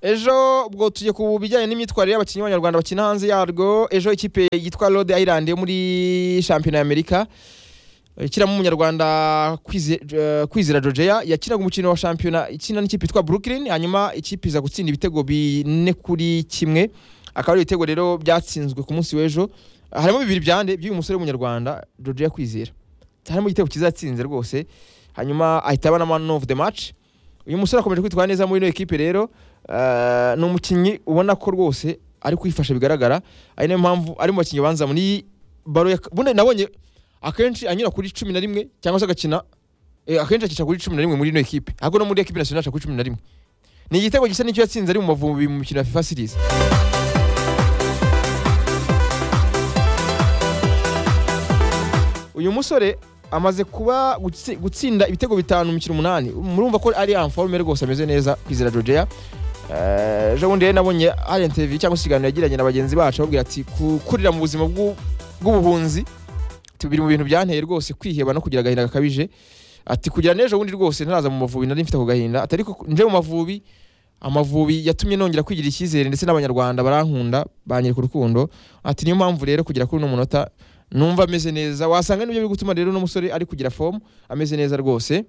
ejo ubwo tujye ku bijyanye n'imyitwarire y'abakinnyi b'abanyarwanda bakina hanze yarwo ejo ikipe yitwa rode island yo muri shampiyona y'amerika ikiramo umunyarwanda Kwize- eh, kwizera georgia yakinaga umukino wa shampiyona ikina n'ikipe yitwa brooklyn hanyuma ikipe iza gutsinda ibitego bine kuri kimwe akaba ari ibitego rero byatsinzwe ku munsi w'ejo harimo bibiri byande by'uyu musore w'umunyarwanda georgia kwizera harimo igitego kizatsinze rwose hanyuma ahita aba na man of the match uyu musore akomeje kwitwara neza muri ino ekipe rero eh, ni umukinnyi ubona ko rwose ari kwifasha bigaragara ari nayo mpamvu ari mu bakinnyi banza muri baro ya- bundi nabonye akenshi anyura kuri cumi na rimwe cyangwa se agakina eh, akenshi akica kuri cumi na rimwe muri ino ekipe ahubwo no muri ekipe nationale aca kuri cumi na rimwe ni igitego gisa n'icyo yatsinze ari mu Mavubi mu mikino ya fifa series uyu musore amaze kuba gutsi- gutsinda ibitego bitanu mu mikino umunani murumva ko ari anforume rwose ameze neza kwizera georgia Eh, ejo bundi rero nabonye hari interview cyangwa se ikiganiro yagiranye na bagenzi bacu ababwira ati gukurira mu buzima bw'u- bw'ubuhunzi ati, biri mu bintu byanteye rwose kwiheba no kugira agahinda gakabije ati kugira n'ejo bundi rwose ntaraza mu mavubi nari mfite ako gahinda ati ariko nje mu mavubi amavubi yatumye nongera kwigirira icyizere ndetse n'abanyarwanda barankunda banyereka urukundo ati niyo mpamvu rero kugera kuri uno munota numva ameze neza wasanga nibyo biri gutuma rero uno musore ari kugira fomu ameze neza rwose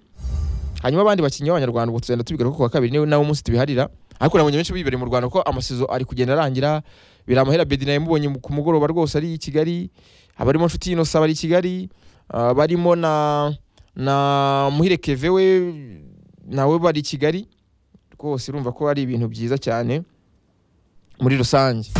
hanyuma abandi bakinnyi b'abanyarwanda ubwo tuzagenda tubigaruka ku wa kabiri niwe nawe umunsi tubiharira ariko nabonye benshi bibereye mu rwanda ko amasizo ari kugenda arangira biramahera bedina yamubonye mu- ku mugoroba rwose ari i kigali abarimo nshuti inosa bari i kigali ah, barimo na na muhire keve we nawe bari i kigali rwose urumva ko ari ibintu byiza cyane muri rusange